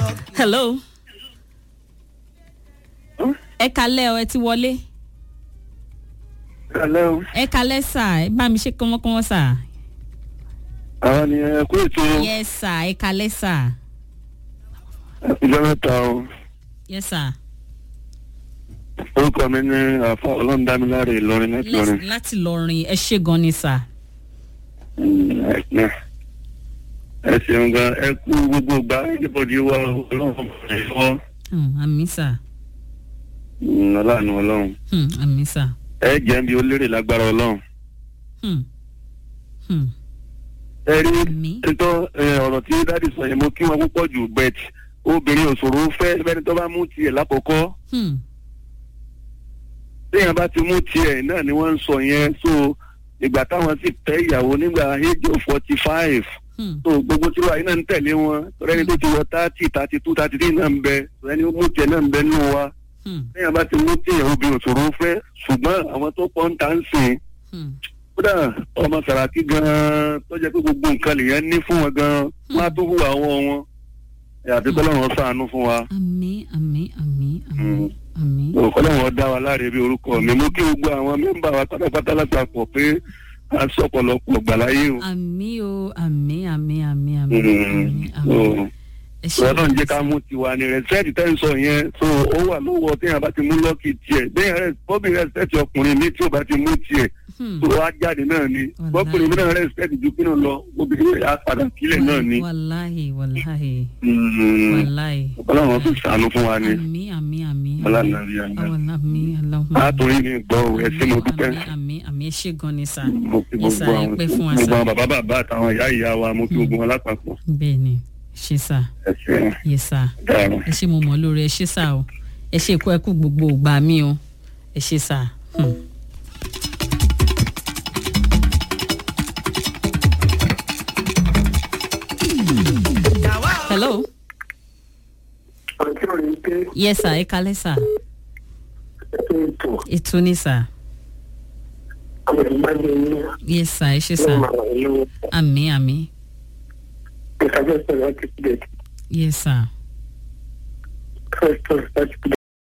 hello. ẹ kalẹ́ ọ ẹ ti wọlé. Hello. ẹ kalẹ́ sà ẹ bá mi ṣe kọ́mọ́kọ́mọ́ sà. Àwọn ni ẹ kú ètò yes sà ẹ kalẹ́ sà. ìjọ mẹ́ta o. yes sà. Orúkọ mi ní àfa Ọlọ́rundámiláre Ìlọrin láti Ìlọrin. Les- láti lọrin ẹ ṣe gan ni sà. Mm, ẹ ẹ ṣeun gan ẹ kú gbogbo gbà ẹnìbọdì wa Ọlọ́run ẹ̀fọ́ Hmm, àmì sà. ọlọ́run Ọlọ́run. Hmm, àmì sà. Ẹ jẹ́ bí ó lérè lágbára Ọlọ́run. Hmm. Hmm. Ẹ rí àmì. títọ́ ọ̀rọ̀ tí dádì sọ yẹn mo kí wọn púpọ̀ jù bẹ́t obìnrin òṣòro fẹ́ fẹ́ni tó bá mú tiẹ̀ lákọ̀ọ́kọ́. Hmm. téèyàn bá ti mú tiẹ̀ náà ni wọ́n ń sọ yẹn so ìgbà táwọn sì tẹ́ ìyàwó nígbà age of forty five Hmm. so gbogbo tí wàá iná ń tẹ̀lé wọn tọ́lẹ́ni tó ti wọ thirty thirty two thirty three náà ń bẹ tọ́lẹ́ni ó mú tiẹ̀ náà ń bẹ nínú wa Hmm. téèyàn bá ti mú tiẹ̀ obìnrin òṣòro fẹ́ ṣùgbọ́n àwọn tó pọ́n ta ń sìn Hmm. kódà ọmọ sàràkí gan-an tó jẹ́ pé gbogbo nǹkan lèèyàn ní fún wọn gan-an wọ́n á tó hùwà wọn wọn àti kọ́lọ́run ṣàánú fún wa àmì àmì àmì àmì àmì. kọ́lọ́run dá wa láre bí orúkọ mi mú kí gbogbo àwọn mẹ́mbà wa pátápátá lápapọ̀ pé a sọ ọ̀pọ̀lọpọ̀ gbàláyé o. àmì o àmì àmì àmì àmì àmì àmì. so ẹ ṣe ìwọ náà ń jẹ́ ká mú tiwa ní rẹ́sẹ̀tì tẹ́ ń sọ yẹn so ó wà lọ́wọ́ téèyàn bá ti mú lọ́ọ̀kì tiẹ̀ bẹ́ẹ̀ rẹ̀ bọ́bí rẹ́sẹ̀tì ọkùnrin mi tí ò bá ti mú tiẹ̀ Hmm. tó wá jáde náà ni Wàláhì. bọ́kùnrin mi náà rẹ́sẹ̀tì ju kí náà lọ obìnrin rẹ̀ á padà sílẹ̀ náà ni. wàláhì wàláhì Mm. wàláhì. ọlọ́run fi sànú fún wa ni àmì àmì àmì. ọlọ́run àbí àgbà àwọn àmì aláwọ̀. látòrí mi gbọ́ ẹ sí mo dúpẹ́ àmì àmì àmì ẹ ṣe gan ni sà. mo fi Yes, sir, gbogbo ẹ àwọn pẹ́ fún wa, gbogbo sir. àwọn bàbá bàbá àtàwọn ìyá ìyá wa mo fi gbogbo wọn lápapọ̀ bẹ́ẹ̀ ni ṣe sà ẹ ṣe yẹ sà dáhùn. ẹ ṣe mo mọ̀ lórí ẹ ṣe sà o ẹ ṣe ikú ẹkú gbogbo ògbà mi o ẹ ṣe sà. Hmm. hello ọjọ́ yìí pé yes sà ẹ kalẹ́ sà ètò ètò ni sà àwọn ìgbàgbé ní yes sà ẹ ṣe sà ló máa wà lọ́wọ́ àmì àmì ìfàjọsọ láti pè yes sà first of láti pè